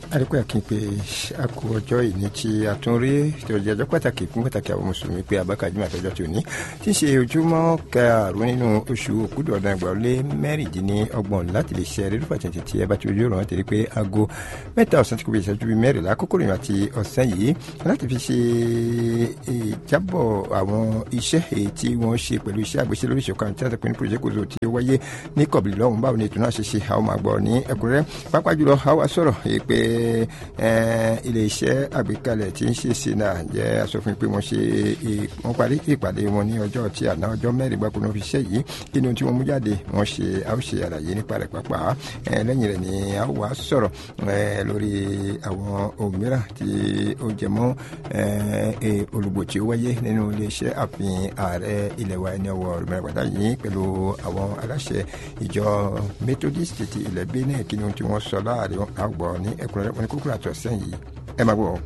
adúpẹ́ akínpé a kú ọjọ́ ìní tí a tún rí tí ó jẹ́ ọjọ́ pàtàkì fún pàtàkì àwọn mùsùlùmí pé abákàjúmọ̀ àtọ́jọ́ tí ò ní tí ń ṣe ojúmọ́ karùn-ún nínú oṣù òkúdù ọ̀dàn ẹgbàá lé mẹ́rìndínlọ́gbọ̀n láti lè ṣe rírúfà tẹ̀tẹ̀ tí ẹ bá ti ojú ọ̀rọ̀ tẹ̀lé pé aago mẹ́ta ọ̀sán tí kò bí ìṣẹ́jú bíi mẹ́rìnlá kókó rìn àti ọ̀sán yìí láti fi ṣe ìjábọ̀ àwọn iṣẹ́ èyí tí wọ́n ṣe pẹ̀lú iṣẹ́ àgbéṣe lórí ìṣọ̀kan tí a ti pín ní project gozo tí ó wáyé ní kọ̀bìlì lọ́hùn báwo ni ètò náà ṣe ṣe àwọn máa gbọ́ ní ẹ̀kúnrẹ́rẹ́ pápá jùlọ àwa sọ̀rọ̀ pé ilé iṣẹ́ àgbékalẹ̀ tí ń ṣe sínà jẹ́ asòfin pé wọ́n ṣe wọ́n parí ìpàdé wọn ní ọjọ́ tí àná ọjọ́ mẹ́rin gbáko náà fi ṣe yìí kí ni ohun tí wọ́n mú jáde wọ́n ṣe a ó ṣe àlàyé nípa rẹ̀ pápá lẹ́yìn rẹ̀ ni a ó wá sọ̀rọ̀ lórí àwọn ohun mìíràn tí ó jẹ mọ́ olùgbò tí ó wáyé nínú ilé iṣẹ́ àfihàn ààrẹ ilẹ̀ wa ẹni ọwọ́ rẹ̀mẹ̀rẹ̀pàdà yìí pẹ̀lú àwọn aláṣẹ ìjọ methodist ti ilẹ̀ benin kí ni ohun tí wọ́n sọ láàrin àgbọ̀ ní ẹ̀kúnrẹ́rẹ́ wọn ni kúkúrú àtọ̀ sẹ́yìn ẹ máa gbọ́.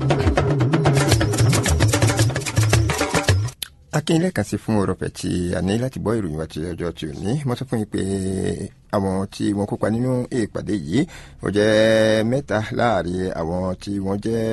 akínyẹlẹ kan sí fún ọrọ̀fẹ́ tí a ní láti gbọ́ ìròyìn wa ti ọjọ́ tí ò ní mo sọ fún yín pé àwọn tí wọ́n kópa nínú ìpàdé yìí ó jẹ́ mẹ́ta láàrin àwọn tí wọ́n jẹ́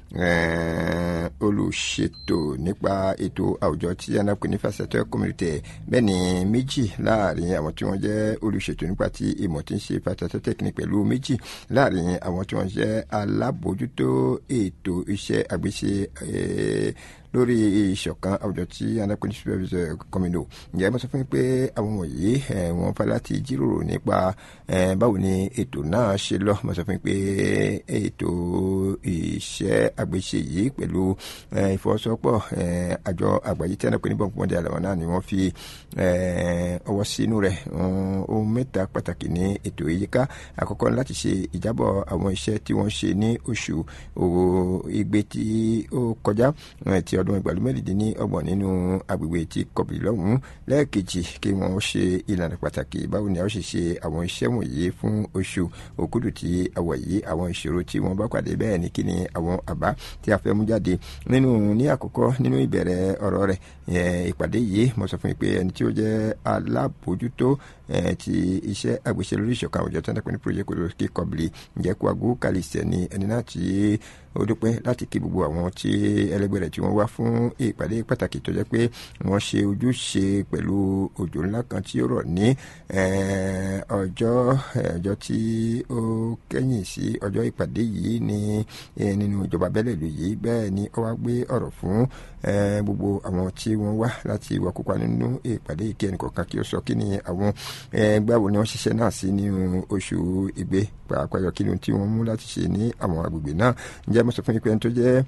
olùṣètò nípa ètò àwùjọ tí anápè ní fásitì community bẹ́ẹ̀ ni méjì láàrin àwọn tí wọ́n jẹ́ olùṣètò nípa ti ìmọ̀ tí ń ṣe fásitì technique pẹ̀lú méjì láàrin àwọn tí wọ́n jẹ́ alábòójútó ètò iṣẹ́ àgbéṣe lórí ìṣọ̀kan àwùjọ tí anápè ní supervisor community ǹjẹ́ mo sọ fún yín pé àwọn wọ̀nyí wọ́n fẹ́ láti jíròrò nípa báwo ni ètò náà ṣe lọ mo sọ fún yín pé ètò iṣẹ́ àgbéṣe yìí pẹ̀lú ìfọwọ́sowọ́pọ̀ àjọ àgbáyé tí a náà pè ní bọ́ǹkì mọ́dé àlàmọ́ náà ni wọ́n fi ọwọ́ sínú rẹ̀ ohun mẹ́ta pàtàkì ní ètò ìyíká àkọ́kọ́ láti ṣe ìjábọ̀ àwọn iṣẹ́ tí wọ́n ṣe ní oṣù igbe tí ó kọjá ti ọdún ìgbàlú mẹ́rìndínlọ́gbọ̀n nínú agbègbè tí kọ̀bìlì lọ́hùn-ún lẹ́ẹ̀kejì kí wọ́n ṣe ìlànà pàtàkì báwo ni a ó ṣe ṣe àwọn iṣẹ́ wọ̀nyí fún oṣù òkúdù tí a wọ̀ yìí àwọn ìṣòro tí wọ́n bá pàdé bẹ́ẹ̀ ni kí ni àwọn àbá tí a fẹ́ mú jáde nínú ní àkọ́kọ́ nínú ìbẹ̀rẹ̀ ọ̀rọ̀ rẹ̀ ìpàdé yìí mo sọ fún yín pé ẹni tí ó jẹ́ alábòójútó ti iṣẹ́ àgbèṣe lórí ìṣọ̀kan àwùjọ tí wọ́n dẹ́pẹ́ ní project kòtò kí kọ́bìlì ǹjẹ́ kó agó kàlìsẹ̀ ni ẹni náà tí ó dúpẹ́ láti kí gbogbo àwọn tí ẹlẹgbẹ́ rẹ̀ tí wọ́n wá fún ìpàdé pàtàkì tó jẹ́ pé wọ́n ṣe ojúṣe pẹ̀lú òjò ńlá kan tí ó rọ̀ ní ọjọ́ ọjọ́ tí ó kẹ́yìn sí ọjọ́ ìpàdé yìí ní nínú ìjọba abẹ́lẹ̀ ìlú yìí bẹ́ẹ̀ ni ó wá gbé ọ̀rọ̀ fún gbogbo àwọn tí wọ́n wá láti wà kópa nínú ìpàdé ìkẹyìn kọ̀ọ̀kan kí ó sọ kí ni àwọn gbàwó ni wọ́n ṣiṣẹ́ náà sí nínú oṣù ìgbé pàápàá yọ kí ni tí wọ́n mú láti ṣe ní àwọn agbègbè náà ǹjẹ́ mo sọ fún yín pé ẹni tó jẹ́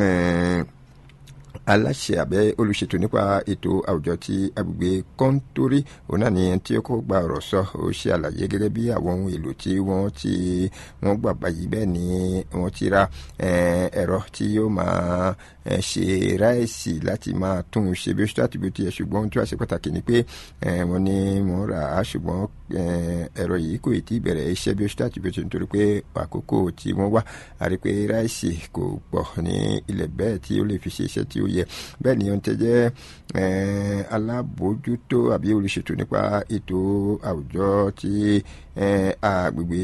aláṣẹ abẹ olùṣètò nípa ètò àwùjọ ti agbègbè kọ́ńtórí òun náà ni tí ó kó gba ọ̀rọ̀ sọ ó ṣe àlàyé gẹ́gẹ́ bí àwọn ohun èlò tí wọ́n ti wọ́n gbà báyìí bẹ́ẹ̀ ni wọ́n ti ra ẹ̀rọ tí yóò máa ṣe ráìsì láti máa tún un ṣe bí ó ṣe láti bí ó ti yẹ ṣùgbọ́n ohun tí wàá ṣe pàtàkì ni pé wọ́n ní wọ́n rà á ṣùgbọ́n ẹ̀rọ yìí kò tí ì bẹ̀rẹ̀ iṣẹ́ bí ó ṣe láti bí ó ti nítorí pé àkókò tí wọ́n wá a rí pé ráìsì kò pọ̀ ní ilẹ̀ bẹ́ẹ̀ tí ó lè fi ṣe iṣẹ́ tí ó yẹ bẹ́ẹ̀ ni ohun tẹ́ jẹ́ alábòójútó àbí olùṣètò nípa ètò àwùjọ tí agbègbè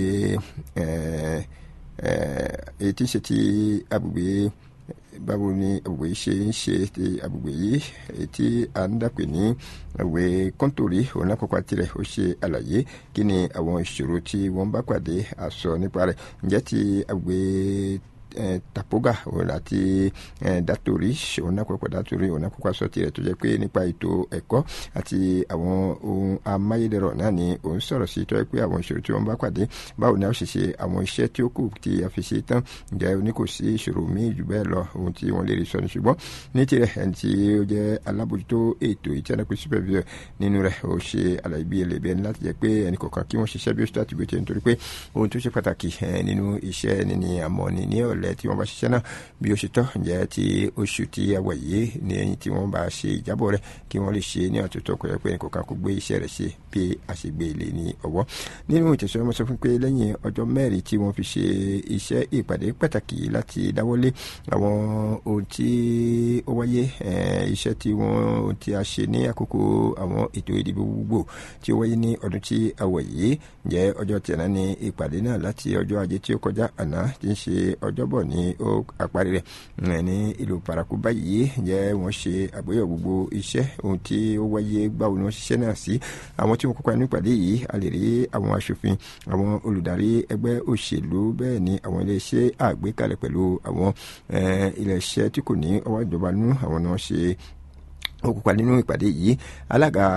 èyí tí ń ṣe ti agbègbè báwo ni àgbègbè yìí ṣe ń ṣe ti àgbègbè yìí tí a ń dàpè ní àgbègbè kọ́ńtòrí òun lákòókò tirẹ̀ ó ṣe àlàyé kí ni àwọn ìṣòro tí wọ́n bá pàdé àsọ nípa rẹ̀ ǹjẹ́ ti àgbègbè tapoga òun àti datori òun àkọ́kọ́ datori òun àkọ́kọ́ aṣọ tirẹ̀ tó jẹ́ pé nípa ètò ẹ̀kọ́ àti àwọn ohun amáyédẹrọ̀ náà ni òun sọ̀rọ̀ sí tó jẹ́ pé àwọn ìṣòro tí wọ́n bá pàdé báwo ni a ṣe ṣe àwọn iṣẹ́ tí ó kù tí a fi ṣe tán ǹjẹ́ o ní kò sí ìṣòro míì jù bẹ́ẹ̀ lọ ohun tí wọ́n lè rí sọ ni ṣùgbọ́n ní tirẹ̀ ẹni tí ó jẹ́ alábòjútó ètò ìtẹ́nẹ́pẹ́ supervisor nínú rẹ̀ ó ṣe àlàyé bí ẹlẹ́bẹ̀ ní láti jẹ́ pé ẹnì kọ̀ọ̀kan kí wọ́n ṣiṣẹ́ bí ó ṣe láti gbé tẹ̀ nítorí pé ohun tó ṣe pàtàkì nínú iṣẹ́ níní àmọ́ ni ní ọ̀l ìrọ̀lẹ́ tí wọ́n bá ṣiṣẹ́ náà bí ó ṣe tọ́ ǹjẹ́ ti oṣù tí a wà yìí ní tí wọ́n bá ṣe ìjábọ̀ rẹ̀ kí wọ́n lè ṣe ní àtúntò kò yẹ pé nǹkan kan kó gbé iṣẹ́ rẹ̀ ṣe bí a ṣe gbé ilé ní ọwọ́ nínú ìtẹ̀síwájú wọn sọ fún pé lẹ́yìn ọjọ́ mẹ́rin tí wọ́n fi ṣe iṣẹ́ ìpàdé pàtàkì láti dáwọ́lé àwọn ohun tí ó wáyé iṣẹ́ tí wọ́n ti a ṣe ní àkókò àwọn ètò ìdìbò gbogbo tí ó wáyé ní ọdún tí a wà yìí jẹ́ ọjọ́ tí àná ní ìpàdé náà láti ọjọ́ ajé tí ó kọjá àná tí ń ṣe ọjọ́bọ̀ ní ó àparí rẹ̀ ní ìlú paraku báyìí jẹ́ wọ́n ṣe àgbéyẹ̀wò gbogbo iṣẹ́ ohun tí ó wáyé báwo ni wọ́n ṣiṣẹ́ náà sí àwọn tí wọ́n kópa nínú ìpàdé yìí a lè rí àwọn aṣòfin àwọn olùdarí ẹgbẹ́ òṣèlú bẹ́ẹ̀ ni àwọn iléeṣẹ́ àgbékalẹ̀ pẹ̀lú àwọn iléeṣẹ́ tí kò ní ọwọ́ ìjọba nínú àwọn náà ṣe ó kópa nínú ìpàdé yìí alága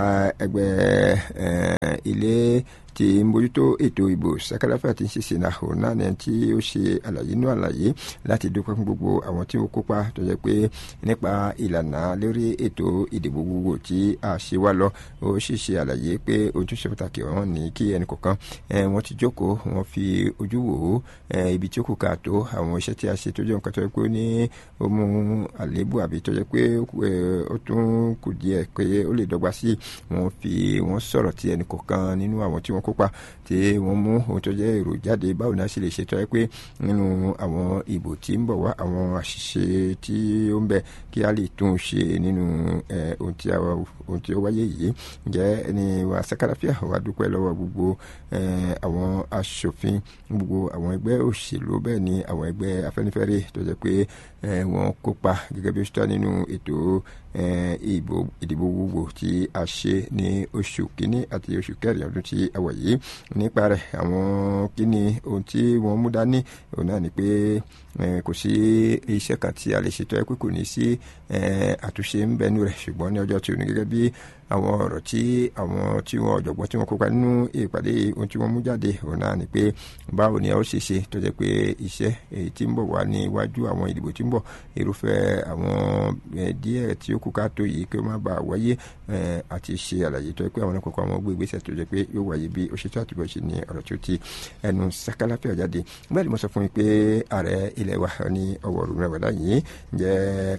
ẹgbẹ́ ilé tí ń bójútó ètò ìbò sakarafa tí ń ṣe sena òun náà ni tí ó ṣe àlàyé inú àlàyé láti dúpẹ́ fún gbogbo àwọn tí ó kópa tó jẹ́ pé nípa ìlànà lórí ètò ìdìbò gbogbo tí a ṣe wá lọ ó sì ṣe àlàyé pé ojúṣe pàtàkì ọ̀hún ní kí ẹnì kọ̀ọ̀kan wọ́n ti jókòó wọ́n fi ojú wò ó ibi tí ó kù ká tó àwọn iṣẹ́ tí a ṣe tó jẹ́ nǹkan tó jẹ́ pé ó ní ó mú àléébù àbí tó jẹ́ pé ó tún kù díẹ̀ pé ó lè dọ́gba sí wọ́n fi wọ́n sọ̀rọ̀ tí ẹnì kọ̀ọ̀kan nínú àwọn tí wọ́n kópa tí wọ́n mú ohun tó jẹ́ èrò jáde báwo ni a ṣe lè ṣètò ẹ pé nínú àwọn ìbò tí ń bọ̀ wá àwọn àṣìṣe tí ó ń bẹ kí a lè tún ṣe nínú ohun tí ó wáyé yìí jẹ́ ẹni wa sakarafia wa dúpẹ́ lọ́wọ́ gbogbo àwọn aṣòfin gbogbo àwọn ẹgbẹ́ òṣèlú bẹ́ẹ̀ ni àwọn ẹgbẹ́ afẹ́nifẹ́re tó jẹ́ pé wọ́n kópa gẹ́gẹ́ bí ó ṣe tọ́ nínú ètò ìdìbò gbogbo tí a ṣe ní oṣù kínní àti oṣù kẹrin ọdún tí a wà yìí nípa rẹ̀ àwọn kíni ohun tí wọ́n mú dání òun náà ni pé kò sí iṣẹ́ kan tí a lè ṣètò ẹ pé kò ní sí àtúnṣe ń bẹnu rẹ̀ ṣùgbọ́n ní ọjọ́ tí ò ní gẹ́gẹ́ bí àwọn ọ̀rọ̀ tí àwọn tí wọ́n ọ̀jọ̀gbọ́n tí wọ́n kópa nínú ìpàdé ohun tí wọ́n mú jáde òun náà ni pé báwo ni a ó ṣe ṣe tó jẹ́ pé iṣẹ́ èyí tí ń bọ̀ wá ní iwájú àwọn ìdìbò tí ń bọ̀ irúfẹ́ àwọn díẹ̀ tí ó kù ká tó yìí kí ó má bàa wáyé àti ṣe àlàyé tó jẹ́ pé àwọn ọkọ̀ àwọn gbé ìgbésẹ̀ tó jẹ́ pé yóò wáyé bí ó ṣe tó àtúbọ̀ ṣe ní ọ̀rọ̀ tó ti ẹnu sákálàfíà jáde bẹ́ẹ̀ ni mo sọ fún mi pé ààrẹ ilẹ̀ wa ní ọwọ́ rúmẹ̀wẹ̀dá yìí jẹ́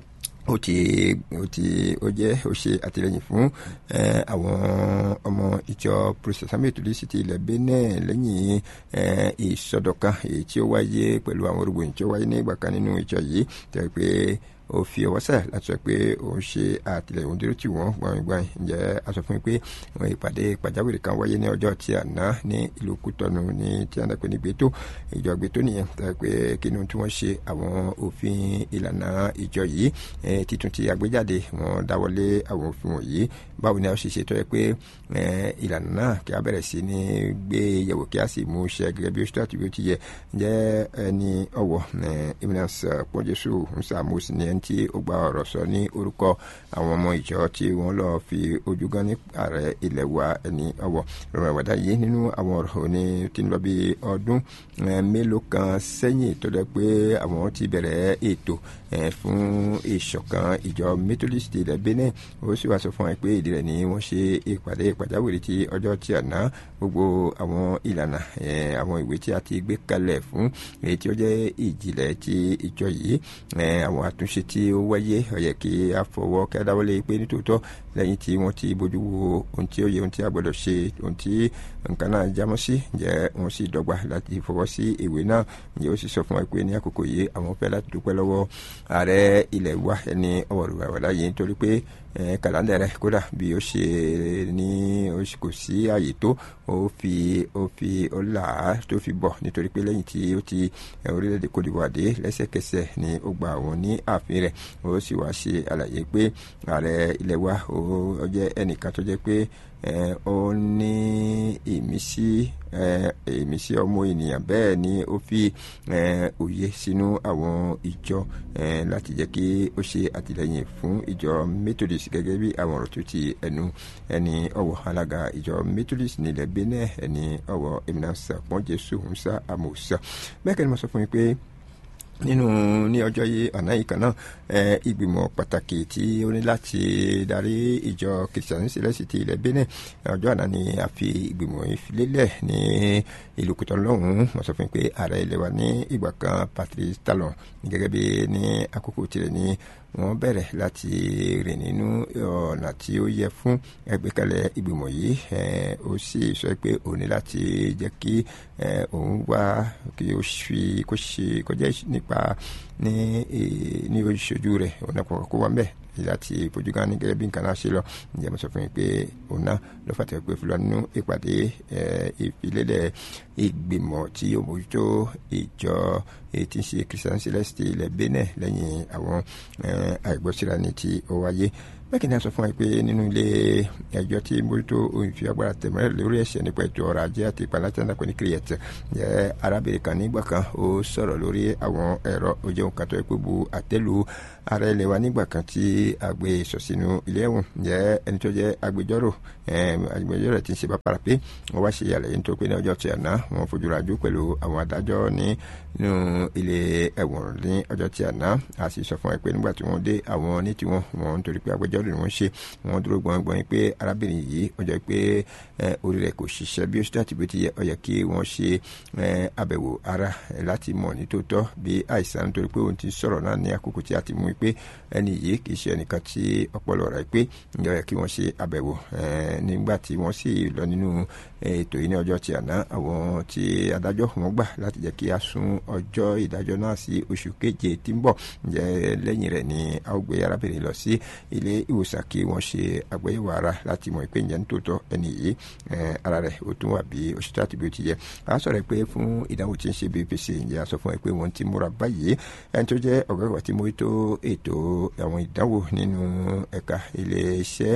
ó ti ó ti ó jẹ́ ó ṣe àtìlẹyìn fún àwọn ọmọ ìjọ protestant methodist ti ilẹ̀ benin lẹ́yìn ìsọdọ̀kan èyí tí ó wáyé pẹ̀lú àwọn orúgbòyìn tí ó wáyé ní ìgbà kan nínú ìjọ yìí tẹ́ pé ó fi ọwọ́ sẹ̀ láti sọ pé òun ṣe àtìlẹyìn òun dúró tì wọ́n gbọ̀ngbọ̀n ǹjẹ́ a sọ fún mi pé wọn ìpàdé pàjáwìrì kan wáyé ní ọjọ́ tí àná ní ìlú kútọ́nù ní tí a ń dàpẹ́ ní gbẹ́tò ìjọ gbẹ́tò nìyẹn tẹ́ pé kí ni tí wọ́n ṣe àwọn òfin ìlànà ìjọ yìí títún ti àgbéjáde wọn dáwọ́lé àwọn òfin wọ̀nyí báwo ni a ṣe ṣètò ẹ pé ìlànà náà kí a bẹ̀rẹ̀ sí ní gbé yẹ̀wò kí a sì mú iṣẹ́ gẹ́gẹ́ bí ó ṣe tó àti bí ó ti yẹ jẹ́ ẹni ọ̀wọ̀ eminence pọ́njẹ́sù nsàmúsì ní ẹni tí ó gba ọ̀rọ̀ sọ ní orúkọ àwọn ọmọ ìjọ tí wọ́n lọ fi ojú gan ní ààrẹ ilẹ̀ wa ẹni ọ̀wọ̀ rọrùn ìwádà yìí nínú àwọn ọ̀rọ̀ òní tí ń lọ bí ọdún mélòó kan sẹ́yìn tó dẹ́ pé àwọn ti bẹ̀rẹ̀ ètò fún ìṣọ̀kan ìjọ methodist ilẹ̀ benin ó sì wá sọ fún ẹ pé ìdí rẹ̀ ni wọ́n ṣe ìpàdé pàjáwìrì ti ọjọ́ tí àná gbogbo àwọn ìlànà àwọn ìwé tí a ti gbé kalẹ̀ fún èyí tí ó jẹ́ ìjìnlẹ̀ ti ìjọ yìí àwọn àtúnṣe tí ó wáyé ó yẹ kí a fọwọ́ kí a dáwọ́lé pé nítòótọ́ lẹ́yìn tí wọ́n ti bójú wo ohun tí ó yẹ ohun tí a gbọ́dọ̀ ṣe ohun tí nǹkan náà jámọ́ sí jẹ́ wọ́n sì dọ́gba láti fọwọ́ sí ìwé náà ǹjẹ́ ó sì sọ fún wa pé ní àkókò yìí àwọn fẹ́ láti dúpẹ́ lọ́wọ́ ààrẹ ilẹ̀ wa ẹni ọwọ́ rẹ̀ wà láyé nítorí pé kàlándà rẹ̀ kódà bí ó ṣe ní kò sí àyè tó ó fi ó fi ó là á tó fi bọ̀ nítorí pé lẹ́yìn tí ó ti orílẹ̀-èdè Côte d'Ivoire dé lẹ́sẹ̀kẹsẹ̀ ni ó gba àwọn ní ààfin rẹ̀ ó sì wá ṣe àlàyé pé ààrẹ ilẹ̀ wa ó jẹ́ ẹnìkan tó jẹ́ pé ó ní ìmísí ìmísí ọmọ ènìyàn bẹ́ẹ̀ ni ó fi òye sínú àwọn ìjọ láti jẹ́ kí ó ṣe àtìlẹ́yìn fún ìjọ Methodist gẹ́gẹ́ bí àwọn ọ̀rọ̀ tó ti ẹnu ẹni ọ̀wọ̀ alága ìjọ Methodist nílẹ̀ Benin ẹni ọ̀wọ̀ eminasa pọ́n Jésù ń sá àmọ́ sá bẹ́ẹ̀ kẹ́ni mo sọ fún yín pé nínú ní ọjọ́ yìí ọ̀nà yìí kan náà ìgbìmọ̀ pàtàkì tí ó ní láti darí ìjọ kìrìsìtánì sílẹ̀sì ti ilẹ̀ Benin ọjọ́ àná ni a fi ìgbìmọ̀ yìí lélẹ̀ ní ìlú Kútọ́nù lọ́hùn-ún wọ́n sọ fún mi pé ààrẹ ilẹ̀ wa ní ìgbà kan Patrice Talon gẹ́gẹ́ bí ní àkókò tirẹ̀ ní wọ́n bẹ̀rẹ̀ láti rìn nínú ọ̀nà tí ó yẹ fún ẹgbẹ́kẹ̀lẹ̀ ìgbìmọ̀ yìí ó sì sọ pé òun ní láti jẹ́ kí òun wá kí ó fi kó ṣe kọjá nípa ní ní oṣooju rẹ̀ òun náà kọ́kọ́ kó wá mbẹ́ láti fojú gan ní gẹ́gẹ́ bí nǹkan náà ṣe lọ ǹjẹ́ mo sọ fún yín pé òun náà ló fàtẹ́ pé fúlọ́ nínú ìpàdé ìfilélẹ̀ ìgbìmọ̀ tí yóò mójútó ìjọ tí ń ṣe Christian Celeste ilẹ̀ Benin lẹ́yìn àwọn àìgbọ́síra ní ti ó wáyé bẹ́ẹ̀ ni a sọ fún wa pé nínú ilé ẹjọ́ tí mójútó òyìnbí agbára tẹ̀mẹ́rẹ́ lórí ẹ̀ṣẹ̀ nípa ètò ọrọ̀ ajé àti ìpàlátẹ́ńdà pẹ̀lú kírìẹ̀t jẹ́ arábìnrin kan nígbà kan ó sọ̀rọ̀ lórí àwọn ẹ̀rọ ojú kan tó yẹ pé bu àtẹ́lu ara ilẹ̀ wa nígbà kan tí àgbé sọ sínú ilé ẹ̀wọ̀n jẹ́ ẹni tó jẹ́ agbẹjọ́rò agbẹjọ́rò tí ń ṣe bàbára pé wọ́n wá ṣe àlàyé nítorí pé ní ọjọ́ tí àná wọ́n fojú rajú pẹ̀lú àwọn adájọ́ ní nínú ilé ẹ̀wọ̀n ní ọjọ́ tí àná a sì sọ fún ẹ pé nígbà tí wọ́n dé àwọn ní tiwọn wọn nítorí pé agbẹjọ́rò ni wọ́n ṣe wọ́n dúró gbọ̀ngbọ̀n pé arábìnrin yìí ó jẹ́ pé orí rẹ̀ kò ṣiṣẹ́ bí ó ṣe láti bó ti yẹ ó yẹ kí wọ́n ṣe àbẹ̀wò ara láti mọ̀ ní tòótọ́ bí àìsàn nítorí pé òun ti sọ̀rọ̀ náà ní àkókò tí a ti mú pé ẹni yìí kì í ṣe ẹnìkan tí ọpọlọ rẹ̀ pé ó yẹ kí wọ́n ṣe àbẹ̀wò nígbà tí wọ́n sì lọ nínú ètò yìí ní ọjọ́ tí àná àwọn tí adájọ́ wọn gbà láti jẹ́ kí a sún ọjọ́ ìdájọ́ náà sí oṣù keje tí ń bọ̀ ǹjẹ́ lẹ́yìn rẹ̀ ni a ó gbé arábìnrin lọ sí ilé ìwòsàn kí wọ́n ṣe àgbéyẹ̀wò ara láti mọ̀ pé ǹjẹ́ nítòótọ́ ẹni yìí ara rẹ̀ ó tún wà bí oṣù tó àti bí ó ti yẹ a sọ̀rọ̀ pé fún ìdánwò tí ń ṣe BPC ǹjẹ́ a sọ fún ẹ pé wọ́n ti múra báyìí ẹni tó jẹ́ ọ̀gá ìwà tí mo tó ètò àwọn ìdánwò nínú ẹ̀ka ilé iṣẹ́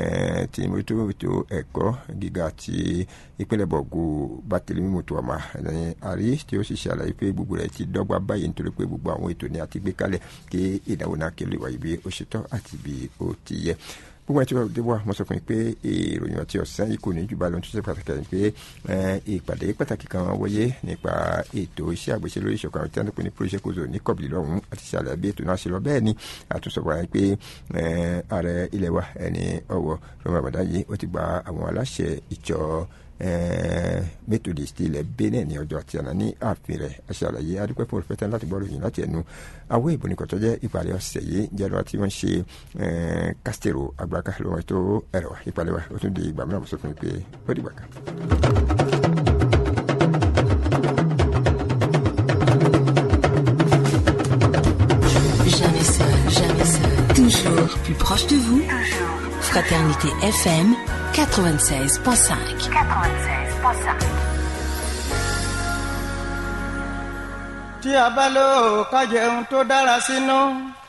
tí mo tó ètò ẹ̀kọ́ gíga ti ìpínlẹ̀ bọ̀gù bátìlímì mùtùwàmà ní àrí tí ó sì ṣàlàyé pé gbogbo rẹ̀ ti dọ́gba báyìí nítorí pé gbogbo àwọn ètò ni a ti gbé kalẹ̀ kí ìdánwò náà kí lè wáyé bí ó ṣe tọ́ àti bí ó ti yẹ gbogbo ẹtí wàá wà mo sọ fún yín pé ìròyìn ọtí ọ̀sán yìí kò ní jù bá lọ tó ṣe pàtàkì àti pé ìpàdé pàtàkì kan wáyé nípa ètò iṣẹ́ àgbèṣe lórí ìṣọ̀kan àwọn tí wọ́n pè ní project kozo ní kọ̀bìlì lọ́hùn àti ṣàlàyé bí ètò náà ṣe lọ bẹ́ẹ̀ ni àtúnṣe wáyé pé ààrẹ ilẹ̀ wa ẹni ọ̀wọ̀ rọmọ àbàdá yìí ó ti gba àwọn aláṣẹ ìjọ methodist ilẹ̀ benin ní ọjọ́ àti àná ní ààfin rẹ̀ aṣàlàyé adúpẹ́ fún olùfẹ́tẹ́ láti gbọ́ ròyìn láti ẹnu àwọn ìbò nìkan tó jẹ́ ìpàdé ọ̀sẹ̀ yìí jẹ́rọ tí wọ́n ṣe kásítẹ̀rò agbáka lọ́wọ́ ètò ẹ̀rọ ìpàdé wa ó tún di ìgbà mìíràn sọ fún mi pé ó dìgbà kan. Jamais seul, jamais seul. Toujours plus proche de vous. Fraternité FM 96.5. 96.5. tí a bá lò ká jẹun tó dára sínú